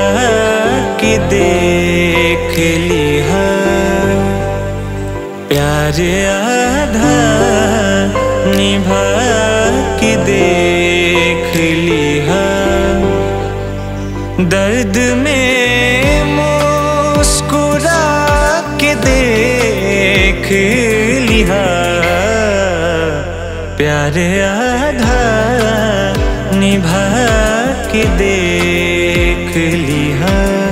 के देख लिहा प्यार आधा निभा के देख लिहा दर्द में मुस्कुरा के देख लिहा प्यार आधा निभा के देख लिहा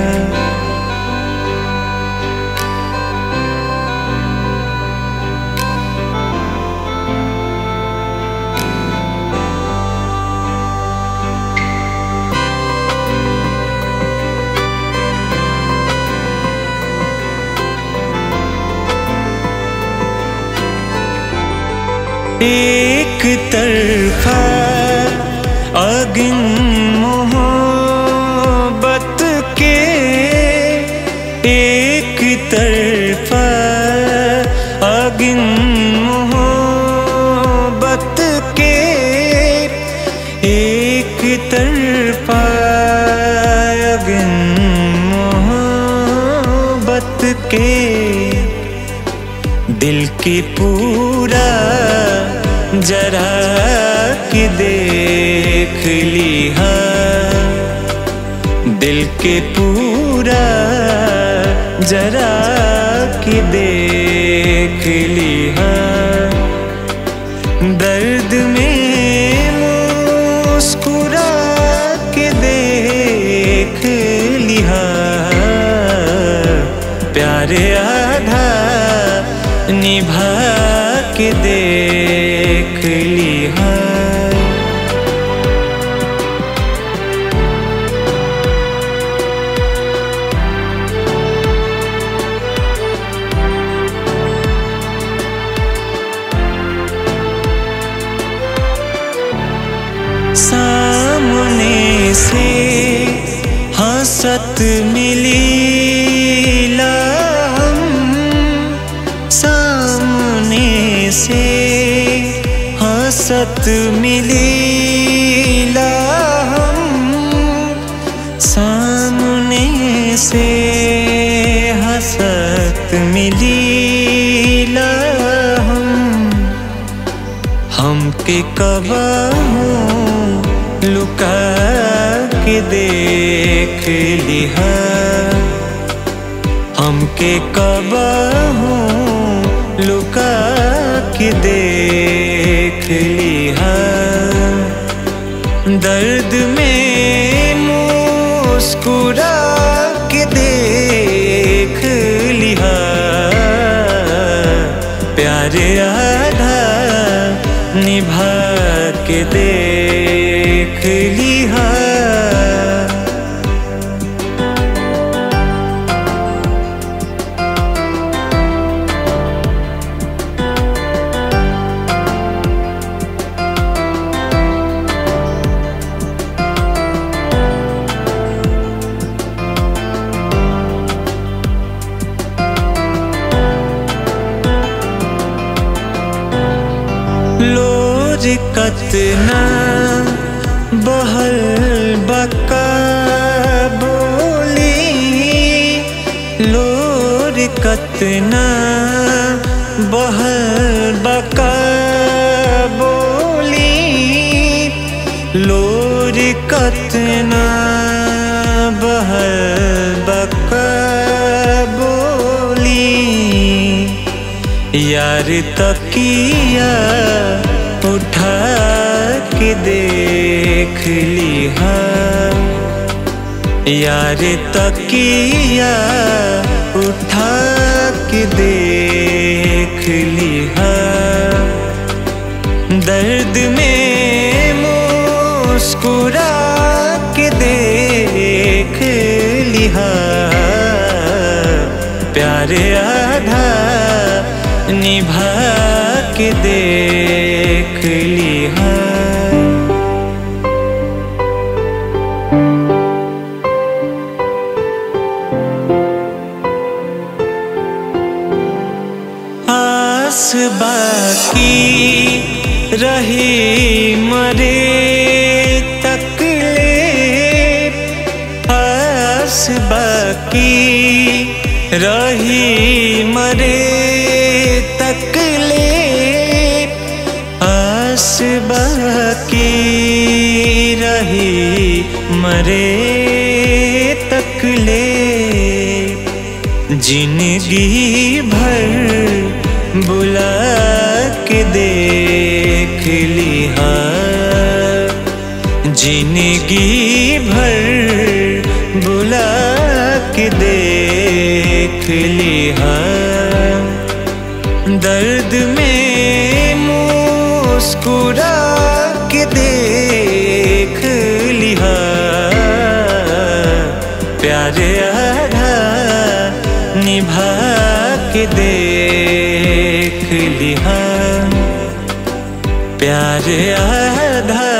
एक तरफा अगिन मोहब्बत के एक तरफा अगिन मोहब्बत के एक तरफा अगिन मोहब्बत के दिल के पूरा जरा के देख लिहा दिल के पूरा जरा के देख लिहा दर्द में मुस्कुरा के देख लिहा प्यार आधा निभा के देख लिहा सामने से हंसत मिली हम सामने से हंसत मिली हम सामने से हंसत मिली हम हमके कबा लुका के देख लिहा हमके कबा लुका के देख लिहा दर्द में मुस्कुरा के देख लिहा प्यार आधा निभा के देख लिहा लोर कतना बहल बका बोली लोर कतना बहल बका बोली लोर कतना बहल बका बोली यार तकिया उठा के देख लिहा यार तकिया उठा के देख लिहा दर्द में मुस्कुरा के देख लिहा प्यार आधा निभा के देख लिहा आस बाकी रही मरे तक ले आस आस बाकी रही मरे तक ले आस बाकी रही मरे तक ले जिंदगी भर बुला के देख लिहा जिंदगी भर बुला के देख लिहा दर्द में मुस्कुरा के देख लिहा प्यार आधा निभा के देख लिहा प्यार आधा